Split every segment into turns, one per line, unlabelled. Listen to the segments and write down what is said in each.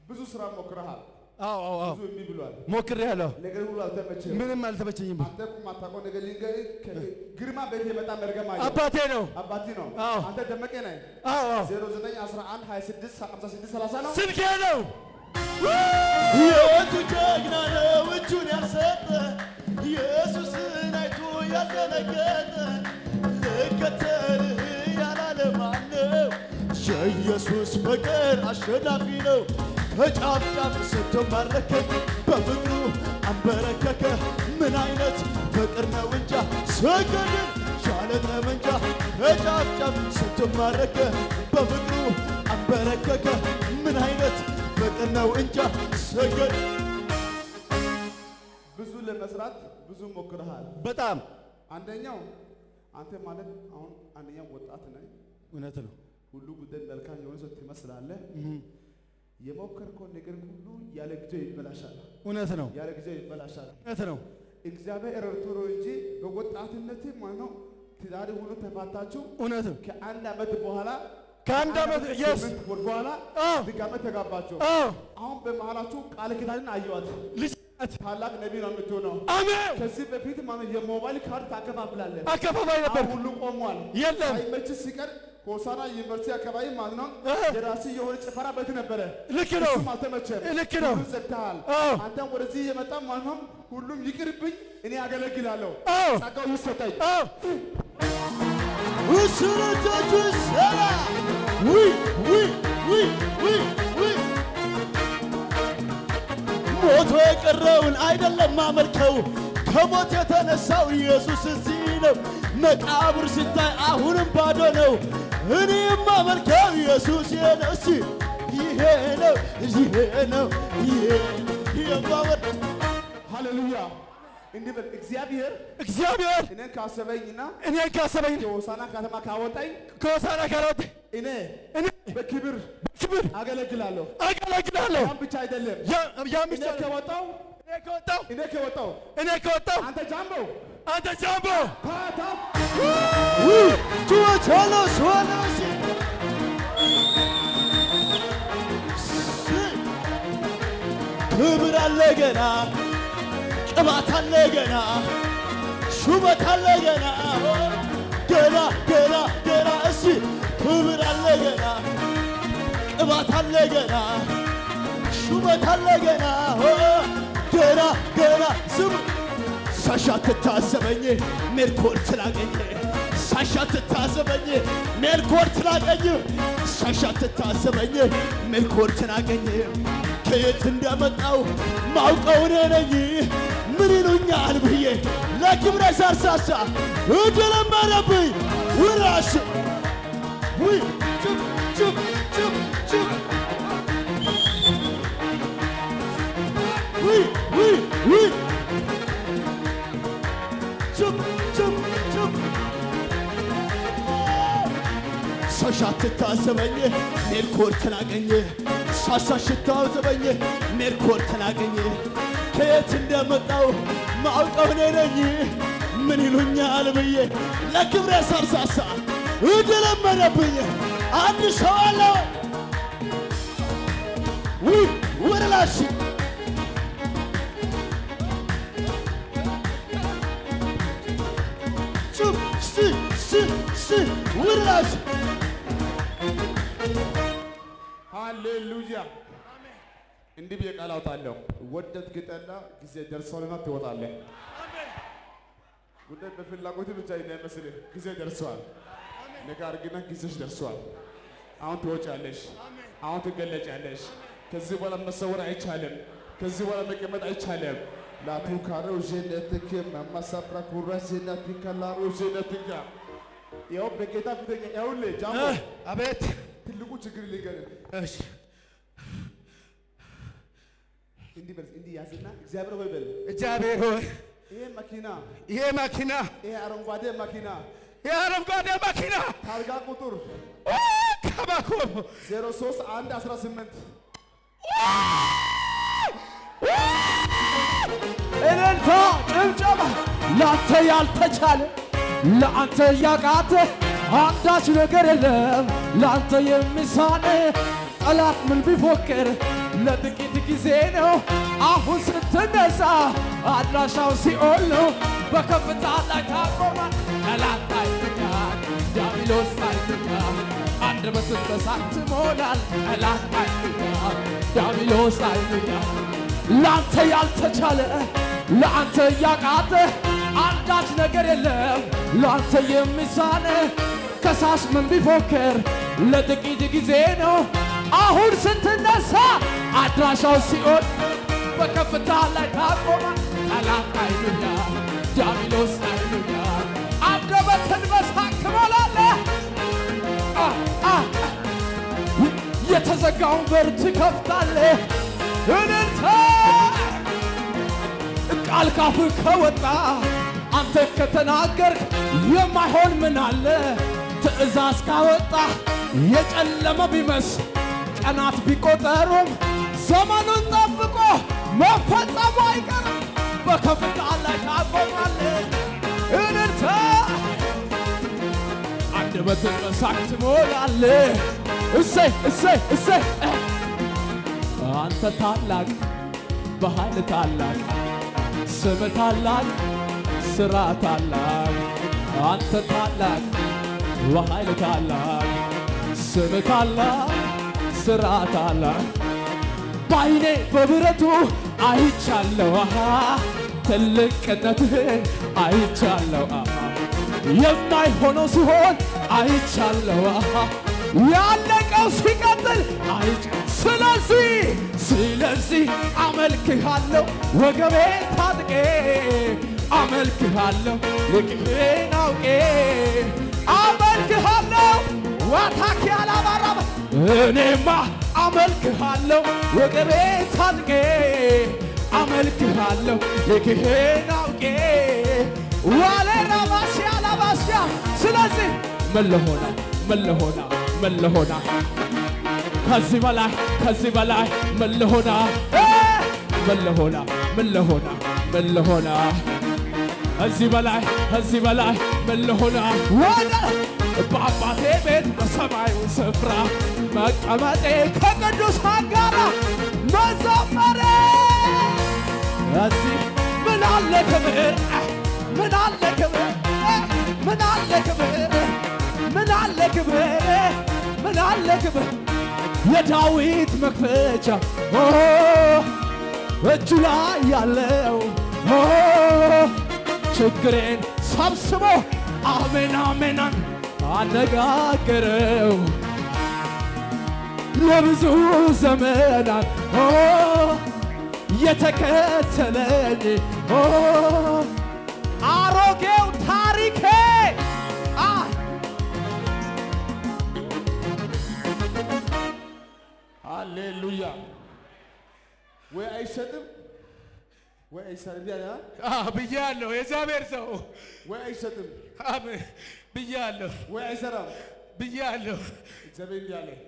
ብዙ ስራ ሞክረሃል፣
አዎ አዎ አዎ
ብዙ እምቢ ብሏል።
ሞክሬያለሁ።
ነገር ሁሉ አልተመቸም።
ምንም አልተመቸኝም።
አንተ እኮ የማታውቀው ነገር ልንገርህ። ከ- ግርማ ቤት የመጣ መርገም አየሁ።
አባቴ ነው።
አባቲ ነው።
አዎ።
አንተ ደመቀ ነህ።
አዎ አዎ
0911 26 56 30 ነው።
ስልኬ ነው።
ሕይወቱ ጀግና ነው እጁን ያልሰጠ ኢየሱስን አይቶ ያልደነገጠ ልከተልህ ያላለ ማነው? የኢየሱስ ፍቅር አሸናፊ ነው። ከጫፍ ጫፍ ሰጥቶ ማረከኝ በፍቅሩ አንበረከከ። ምን አይነት ፍቅር ነው እንጃ ሰገድን ቻለት ነው እንጃ ከጫፍ ጫፍ ሰጥቶ ማረከ በፍቅሩ አንበረከከ። ምን አይነት ፍቅር ነው እንጃ ሰገድ
ብዙ ለመስራት ብዙ ሞክረሃል።
በጣም
አንደኛው አንተ ማለት አሁን አንደኛው ወጣት ነህ።
እውነት ነው።
ሁሉ ጉዳይ መልካም የሆነ ሰው ትመስላለህ። የሞከርከው ነገር ሁሉ ያለ ጊዜው ይበላሻል።
እውነት ነው።
ያለ ጊዜው ይበላሻል።
እውነት ነው።
እግዚአብሔር ረድቶ ነው እንጂ በወጣትነት ማለት ነው ትዳር ሁሉ ተፋታችሁ
እውነት ነው።
ከአንድ ዓመት በኋላ
ከአንድ ዓመት የስ
ስምንት ወር በኋላ
አዎ
ድጋሜ ተጋባችሁ።
አዎ
አሁን በመሃላችሁ ቃል ኪዳንን አየዋት።
ልጅ ናት።
ታላቅ ነቢይ ነው የምትሆነው።
አሜን።
ከዚህ በፊት ማለት የሞባይል ካርድ ታከፋፍላለህ።
አከፋፋይ ነበር።
አሁን ሁሉ ቆሟል።
የለም
ሳይመች ሲቀር ሆሳና ዩኒቨርሲቲ አካባቢ ማለት ነው
እ።
የራሲ የሆነ ጭፈራ ቤት ነበረ።
ልክ ነው።
እሱም አልተመቸም።
ልክ ነው።
ሁሉን ዘግተሃል።
አዎ
አንተም ወደዚህ የመጣ ማለት ነው ሁሉም ይቅርብኝ፣ እኔ አገለግላለሁ፣
አዎ
ጸጋው ይሰጠኝ።
አዎ
ውስኖቻቹ ሰራ ውይ ውይ ውይ ውይ ውይ ሞቶ የቀረውን አይደለም ማመልከው ከሞት የተነሳው ኢየሱስ እዚህ ነው። መቃብር ሲታይ አሁንም ባዶ ነው። እኔ የማመልከው ኢየሱስ ይሄ ነው። እስቲ ይሄ ነው ይሄ ነው ይሄ የማመል
ሃሌሉያ። እንዲህ በል እግዚአብሔር
እግዚአብሔር
እኔን ካሰበኝና
እኔን ካሰበኝ
ከሆሳና ከተማ ካወጣኝ
ከሆሳና ካሎት
እኔ
እኔ
በክብር
ክብር
አገለግላለሁ።
አገለግላለሁ።
ያን ብቻ አይደለም
ያ- ያም
እኔ
ብቻ
ከወጣው
እኔ ከወጣሁ
እኔ ከወጣው
እኔ ከወጣሁ
አንተ ጃምቦ
አንተ ጃምቦ
ታታ
ጩኸት ሆነ ሆነ ክብር አለ ገና ቅባት አለ ገና ሹመት አለ ገና ገና ገና ገና እሺ ክብር አለ ገና ቅባት አለ ገና ሹመት አለ ገና ገና ገና ስሙ ሳሻ ትታዘበኝ ሜልኮር ትላገኝ ሳሻ ትታዘበኝ ሜልኮር ትላገኝ ሳሻ ትታዘበኝ ሜልኮር ትላገኝ ከየት እንደመጣው ማውቀው እኔ ነኝ ምን ይሉኛል ብዬ ለክብረ ሳርሳሳ እድለመረብኝ ውራሽ ውይ ጭብ ጭብ ጭብ ጭብ ውይ ውይ ውይ ጭብ ጭብ ጭብ ሳሻ ትታዘበኝ ሜልኮር ትናገኝ ሳሻ ሽታዘበኝ ሜልኮር ትናገኝ ከየት እንደመጣው ማውቀው እኔ ነኝ ምን ይሉኛል ብዬ ለክብረ ሳርሳሳ እድለመደብኝ አንድ ሰው አለ ውይ ወረላሽ ጭብ ስ ስ ስ ወረላሽ
ሃሌሉያ። እንዲህ ብዬ ቃል አውጣለሁ። ወደድክ ጠላ ጊዜ ደርሷልና ትወጣለህ። ጉዳይ በፍላጎት ብቻ እንዳይመስልህ፣ ጊዜ ደርሷል። ነገር ግን ጊዜሽ ደርሷል። አሁን ትወጫለሽ። አሁን ትገለጫለሽ። ከዚህ በኋላ መሰወር አይቻልም። ከዚህ በኋላ መቀመጥ አይቻልም። ላቱካረው ዤነትክ መማሳብራ ኩራ ዤነትከ ላሮ ዤነትከ ይኸው በጌታ ፊተኛ ይኸውልህ ጃምቦ
እ፣ አቤት
ትልቁ ችግር ልንገርህ
እሺ
እንዲህ በል እንዲህ ያዝና እግዚአብሔር ሆይ በል
እግዚአብሔር ሆይ
ይሄ መኪና
ይሄ መኪና
ይሄ አረንጓዴ መኪና
የአረንጓዴ መኪና
ታርጋ ቁጥር
ኦ፣ ከባኮ
03 1 18
እልልታ ጭብጨባ ላንተ ያልተቻለ ለአንተ ያቃተ አንዳች ነገር የለም ላንተ የሚሳን ጠላት ምን ቢፎክር
ለጥቂት ጊዜ ነው። አሁን ስትነሳ አድራሻው ሲኦል ነው። በከፍታ ላይ ታቆማል። ጠላት አይተኛል፣ ዲያብሎስ አይተኛል። አንደበትን በሳት ትሞላል። ጠላት አይተኛል፣ ዲያብሎስ አይተኛል። ለአንተ ያልተቻለ ለአንተ እያቃተ አንዳች ነገር የለም ለአንተ የሚሳነ ከሳሽ ምን ቢፎክር ለጥቂት ጊዜ ነው። አሁን ስትነሳ አድራሻው ሲኦል በከፍታ ላይ ታቆማል። ጠላት አይሉኛል፣ ዲያብሎስ አይሉኛል። አንደበትን በሳቅ ትሞላለህ። አ አ የተዘጋውን በር ትከፍታለህ። እልልታ ቃል ካፍ ከወጣ አንተ ከተናገርክ የማይሆን ምን አለ? ትእዛዝ ካወጣ የጨለመ ቢመስ ቀናት ቢቆጠሩም ዘመኑን ጠብቆ መፈጸሙ አይቀርም። በከፍታ ላይ ታቆማለህ። እልልታ አንደበትን በሳቅ ትሞላለህ። እሰይ እሰይ እሰይ አንተ ታላቅ በኃይል ታላቅ ስም ታላቅ ስራ ታላቅ አንተ ታላቅ በኃይል ታላቅ ስም ታላቅ ስራ ታላቅ በዓይኔ በብረቱ አይቻለሁ አሃ ትልቅነትህን አይቻለሁ አሃ የማይሆነው ሲሆን አይቻለሁ አሃ ያለቀው ሲቀጥል አይች ስለዚህ ስለዚህ አመልክሃለሁ ወገቤ ታጥቄ አመልክሃለሁ ልቅሜን አውቄ አመልክሃለሁ ዋታኪ አላባራባ እኔማ አመልክሃለሁ ወገቤ ታጥቄ አመልክሃለሁ ልክህን አውቄ ዋሌ ራባሲያ ላባሲያ ስለዚህ መለሆና መለሆና መለሆና ከዚህ በላይ ከዚህ በላይ መለሆና መለሆና መለሆና መለሆና እዚህ በላይ ከዚህ በላይ መለሆና ወደ በአባቴ ቤት በሰማዩ ስፍራ መቀመጤ ከቅዱሳን ጋር መዘመሬ እዚህ ምን አለ ክብር ምን አለ ክብር ምን አለ ክብር ምን አለ ክብር ምን አለ ክብር የዳዊት መክፈቻ ኦ እጁ ላይ ያለው ኦ ችግሬን ሰብስቦ አሜን አሜናን አነጋገረው ለብዙ ዘመናት ኦ የተከተለኝ ኦ አሮጌው ታሪኬ አ
ሃሌሉያ። ወይ አይሰጥም ወይ አይሰጥም ያለ
ብያለሁ። የእግዚአብሔር ሰው
ወይ አይሰጥም
አሜን ብያለሁ
ወይ አይሰራም።
ብያለሁ።
እግዚአብሔር እንዲህ አለ፣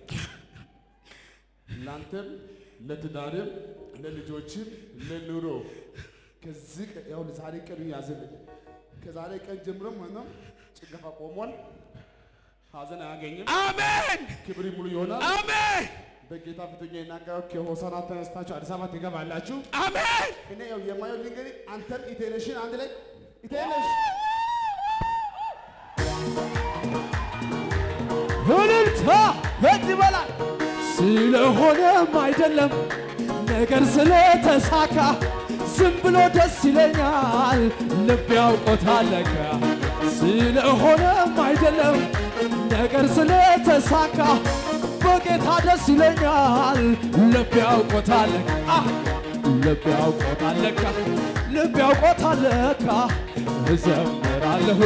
ለአንተም ለትዳርም ለልጆችም ለኑሮ ከዚህ ቀን ያው ዛሬ ቀኑ ያዝልን። ከዛሬ ቀን ጀምሮ ማለት ነው ጭንገፋ ቆሟል። ሀዘን አያገኝም።
አሜን
ክብር ሙሉ ይሆናል።
አሜን
በጌታ ፊተኛ ይናገረው ከሆሳና ተነስታችሁ አዲስ አበባ ትገባላችሁ።
አሜን
እኔ ያው የማየው እንግዲህ አንተም ኢቴኔሽን አንድ ላይ ኢቴኔሽ
እልልታ ከዚህ በላይ ስለሆነም አይደለም ነገር ስለተሳካ ዝም ብሎ ደስ ይለኛል ልብ ያውቆታል ለካ ስለሆነም አይደለም ነገር ስለተሳካ በጌታ ደስ ይለኛል ልብ ያውቆታል ለካ አህ! ልብ ያውቆታል ለካ ልብ ያውቆታል ለካ እዘምራለሁ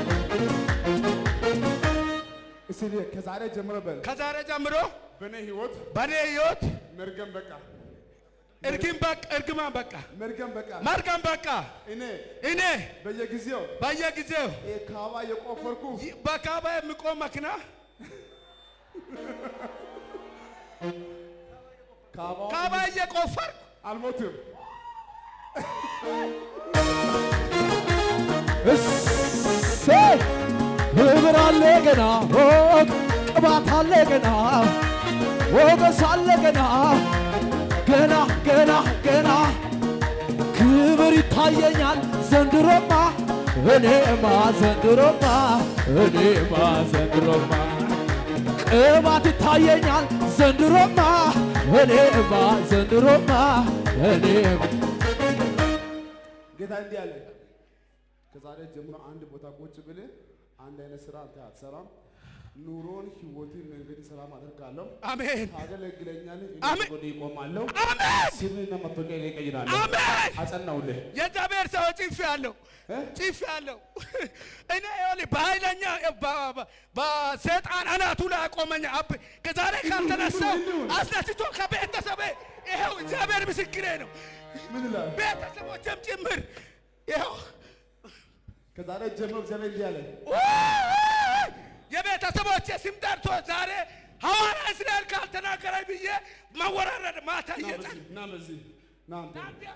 እስቲ ከዛሬ ጀምሮ በል
ከዛሬ ጀምሮ
በእኔ ህይወት
በእኔ ህይወት
መርገም በቃ
እርግም በቃ እርግማን በቃ
መርገም በቃ
መርገም በቃ
እኔ
እኔ
በየጊዜው
በየጊዜው
ካባ የቆፈርኩ
ይ- በካባ የሚቆም መኪና
ካባ
ካባ እየቆፈርኩ
አልሞትም።
እሰይ ክብር አለ ገና ኦ ቅባት አለ ገና ሞገስ አለ ገና ይታየኛል ዘንድሮማ እኔማ ዘንድሮማ እኔማ ዘንድሮማ ቅባት ይታየኛል ዘንድሮማ እኔማ ዘንድሮማ እኔማ
ጌታ እንዲህ አለ፣ ከዛሬ ጀምሮ አንድ ቦታ ቁጭ ብለህ አንድ አይነት ስራ አንተ አትሰራም። ኑሮን፣ ህይወትን፣ መንገድን ሰላም አደርጋለሁ።
አሜን
ታገለግለኛለህ፣ እኔ
አሜን።
ጎን ይቆማለሁ።
አሜን
ስምህና መታወቂያ እኔ እቀይራለሁ።
አሜን።
አጸናውልህ።
የእግዚአብሔር ሰው ጭፍ ያለው
እ?
ጭፍ ያለው እኔ ይኸውልህ በኃይለኛ በ- በ- በሰይጣን አናቱ ላይ አቆመኝ። አብ ከዛሬ ካልተነሳው አስነስቶ ከቤተሰቤ ይኸው እግዚአብሔር ምስክሬ ነው።
ምን ይላል?
ቤተሰቦችም ጭምር ይኸው
ከዛሬ ጀምሮ እግዚአብሔር እንዲህ አለ፣
ውይ! የቤተሰቦቼ ስም ጠርቶ ዛሬ ሐዋርያ እስራኤል ካልተናገረኝ ብዬ መወራረድ ማታ
ና
እየጸ
በዚህ፣ ና በዚህ፣ ና አንተ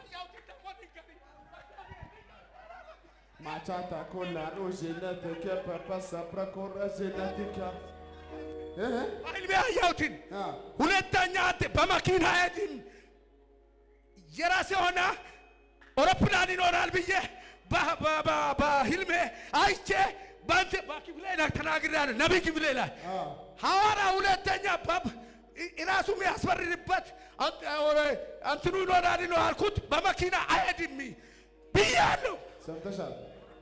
ማቻታ ኮላ ሮዤነት ከፐፐ ሰፕረ ኮረዤነት እ
ህልሜ ያየሁትን
አ
ሁለተኛ አንተ በመኪና ሄድን የራሴ የሆነ አውሮፕላን ይኖራል ብዬ በ- በ- በ- በህልሜ አይቼ በአንተ በክፍሌ ላይ ተናግሬያለሁ። ነቢይ ክፍሌ ላይ
አ
ሐዋርያ ሁለተኛ በብ ራሱ የሚያስፈርድበት እንትኑ ይኖራል ነው አልኩት። በመኪና አይሄድም ብያለሁ።
ሰምተሻል?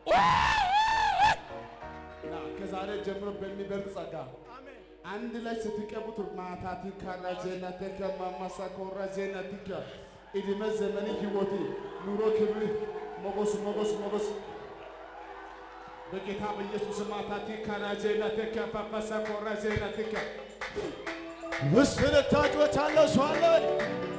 ና ከዛሬ ጀምሮ በሚበልጥ ጸጋ አንድ ላይ ስትቀቡት ማታቲ ካራጀነት ከማማሳ ኮራጀነት እድሜ ዘመን ህይወት ኑሮ ክብር ሞገስ ሞገስ ሞገስ በጌታ በኢየሱስ ማታቲ ካራጀነት ከፋፋሳ ኮራጀነት
ውስጥ ታጮች አለው ሰው አለ